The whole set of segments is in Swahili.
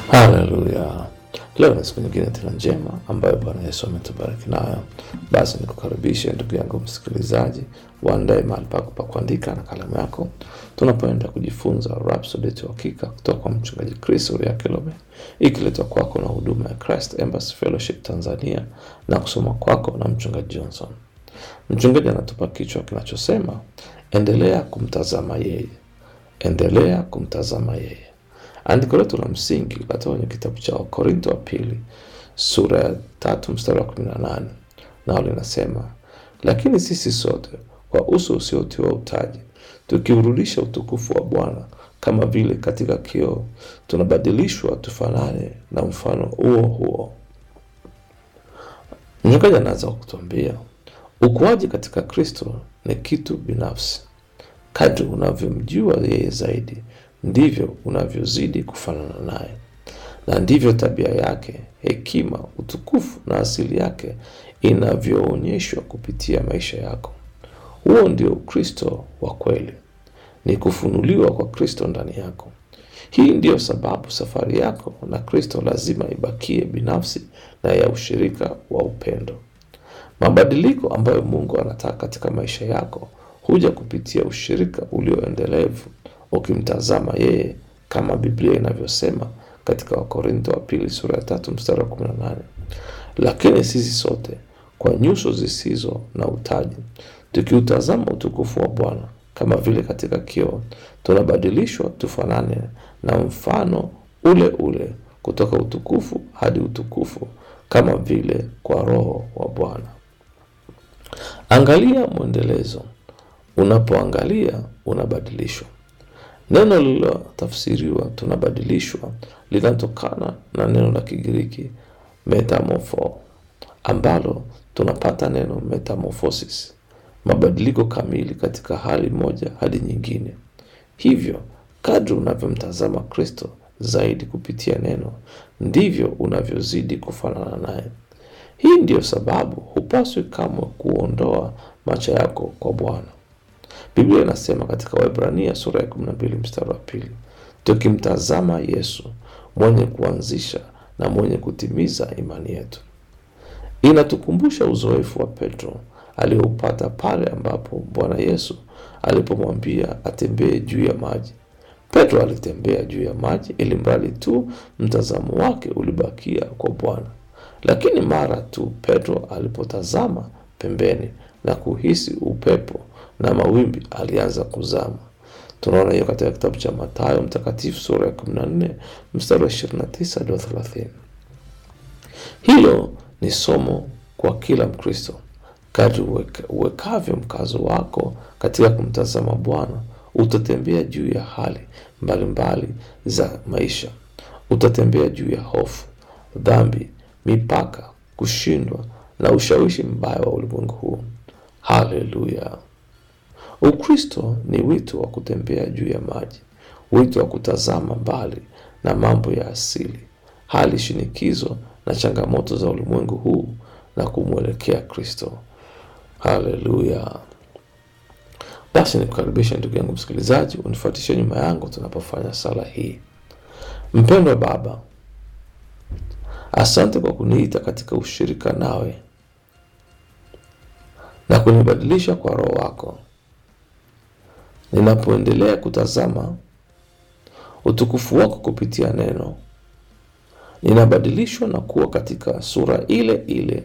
Haleluya! Leo ni siku nyingine tena njema ambayo Bwana Yesu ametubariki nayo. Basi nikukaribishe ndugu yangu msikilizaji, uandae mahali pako pa kuandika na kalamu yako, tunapoenda kujifunza Rhapsody ya Uhakika kutoka kwa mchungaji Chris Oyakhilome, ikiletwa kwako na huduma ya Christ Embassy Fellowship Tanzania na kusoma kwako na mchungaji Johnson. Mchungaji anatupa kichwa kinachosema endelea kumtazama yeye, endelea kumtazama yeye. Andiko letu la msingi latoka kwenye kitabu cha Wakorinto wa pili sura ya tatu mstari wa kumi na nane nao linasema, lakini sisi sote kwa uso usiotiwa utaji, tukiurudisha utukufu wa Bwana kama vile katika kioo, tunabadilishwa tufanane na mfano huo huo. Mchungaji anaanza kutuambia ukuaji katika Kristo ni kitu binafsi. Kadri unavyomjua yeye zaidi ndivyo unavyozidi kufanana naye, na ndivyo tabia yake, hekima, utukufu na asili yake inavyoonyeshwa kupitia maisha yako. Huo ndio Ukristo wa kweli, ni kufunuliwa kwa Kristo ndani yako. Hii ndiyo sababu safari yako na Kristo lazima ibakie binafsi na ya ushirika wa upendo. Mabadiliko ambayo Mungu anataka katika maisha yako huja kupitia ushirika ulioendelevu ukimtazama yeye kama Biblia inavyosema katika Wakorintho wa pili sura ya tatu mstari wa kumi na nane lakini sisi sote kwa nyuso zisizo na utaji tukiutazama utukufu wa Bwana kama vile katika kioo, tunabadilishwa tufanane na mfano ule ule kutoka utukufu hadi utukufu, kama vile kwa Roho wa Bwana. Angalia mwendelezo. Unapoangalia unabadilishwa. Neno lililotafsiriwa tunabadilishwa linatokana na neno la Kigiriki metamorpho, ambalo tunapata neno metamorphosis, mabadiliko kamili katika hali moja hadi nyingine. Hivyo kadri unavyomtazama Kristo zaidi kupitia neno, ndivyo unavyozidi kufanana naye. Hii ndiyo sababu hupaswi kamwe kuondoa macho yako kwa Bwana. Biblia inasema katika Waebrania sura ya 12 mstari wa pili, tukimtazama Yesu mwenye kuanzisha na mwenye kutimiza imani yetu. Inatukumbusha uzoefu wa Petro alioupata pale ambapo Bwana Yesu alipomwambia atembee juu ya maji. Petro alitembea juu ya maji ili mradi tu mtazamo wake ulibakia kwa Bwana, lakini mara tu Petro alipotazama pembeni na kuhisi upepo na mawimbi alianza kuzama. Tunaona hiyo katika kitabu cha Mathayo mtakatifu sura ya 14 mstari wa 29 hadi 30. Hilo ni somo kwa kila Mkristo. Kadri uwekavyo mkazo wako katika kumtazama Bwana, utatembea juu ya hali mbalimbali mbali za maisha. Utatembea juu ya hofu, dhambi, mipaka, kushindwa na ushawishi mbaya wa ulimwengu huu. Haleluya! Ukristo ni wito wa kutembea juu ya maji, wito wa kutazama mbali na mambo ya asili, hali shinikizo na changamoto za ulimwengu huu na kumwelekea Kristo. Haleluya! Basi nikukaribisha ndugu yangu msikilizaji, unifuatishe nyuma yangu tunapofanya sala hii. Mpendwa Baba, asante kwa kuniita katika ushirika nawe na kunibadilisha kwa Roho wako. Ninapoendelea kutazama utukufu wako kupitia neno, ninabadilishwa na kuwa katika sura ile ile,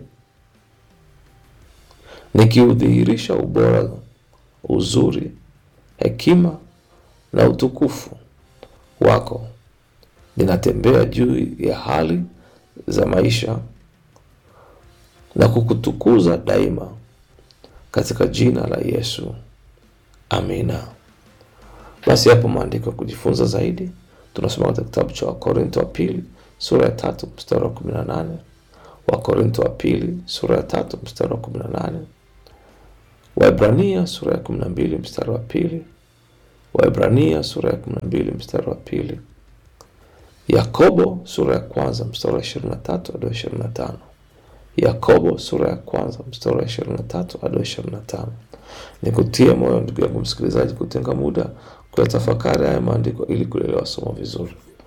nikiudhihirisha ubora, uzuri, hekima na utukufu wako. Ninatembea juu ya hali za maisha na kukutukuza daima katika jina la Yesu. Amina. Basi hapo maandiko ya kujifunza zaidi tunasoma katika kitabu cha Wakorinto wa pili sura ya tatu mstari wa kumi na nane Wakorinto wa pili sura ya tatu mstari wa kumi na nane Waebrania sura ya kumi na mbili mstari wa pili Waebrania sura ya kumi na mbili mstari wa pili Yakobo sura ya kwanza mstari wa ishirini na tatu hadi ishirini na tano Yakobo sura ya kwanza mstari wa ishirini na tatu hadi ishirini na tano. Ni kutia moyo ndugu yangu msikilizaji, kutenga muda kuyatafakari haya maandiko ili kuelewa somo vizuri.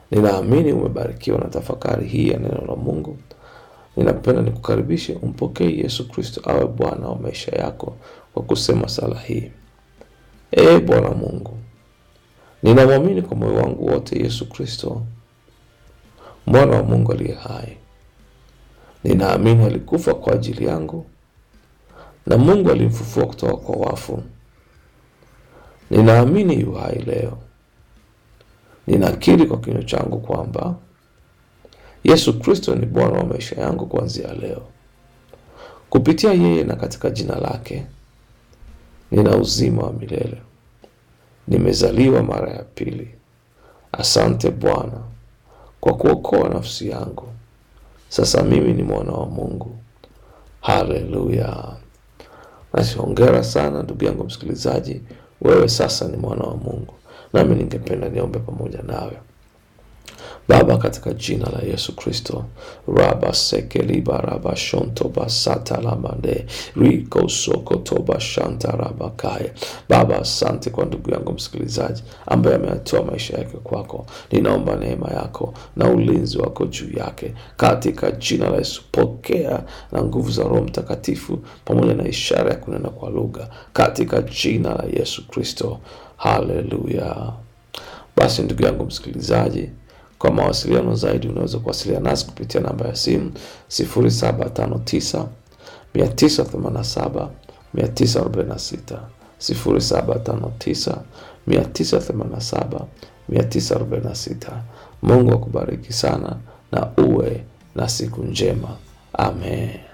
Ninaamini umebarikiwa na tafakari hii ya neno la Mungu. Ninapenda nikukaribishe umpokee Yesu Kristo awe Bwana wa maisha yako kwa kusema sala hii: Ee Bwana Mungu, ninamwamini kwa moyo wangu wote Yesu Kristo mwana wa Mungu aliye hai. Ninaamini alikufa kwa ajili yangu na Mungu alimfufua kutoka kwa wafu. Ninaamini yu hai leo. Ninakiri kwa kinywa changu kwamba Yesu Kristo ni Bwana wa maisha yangu kuanzia leo. Kupitia yeye na katika jina lake nina uzima wa milele, nimezaliwa mara ya pili. Asante Bwana kwa kuokoa nafsi yangu. Sasa mimi ni mwana wa Mungu. Haleluya! Basi hongera sana ndugu yangu msikilizaji, wewe sasa ni mwana wa Mungu. Nami ningependa niombe pamoja nawe. Baba, katika jina la Yesu Kristo, raba sekeliba raba shonto basata lamande riko soko toba shanta raba kaya. Baba, asante kwa ndugu yangu msikilizaji ambaye ameyatoa maisha yake kwako. Ninaomba neema yako na ulinzi wako juu yake katika jina la Yesu. Pokea na nguvu za Roho Mtakatifu pamoja na ishara ya kunena kwa lugha katika jina la Yesu Kristo. Haleluya! Basi ndugu yangu msikilizaji kwa mawasiliano zaidi unaweza kuwasiliana nasi kupitia namba ya simu 0759 987 946, 0759 987 946. Mungu akubariki sana na uwe na siku njema. Amen.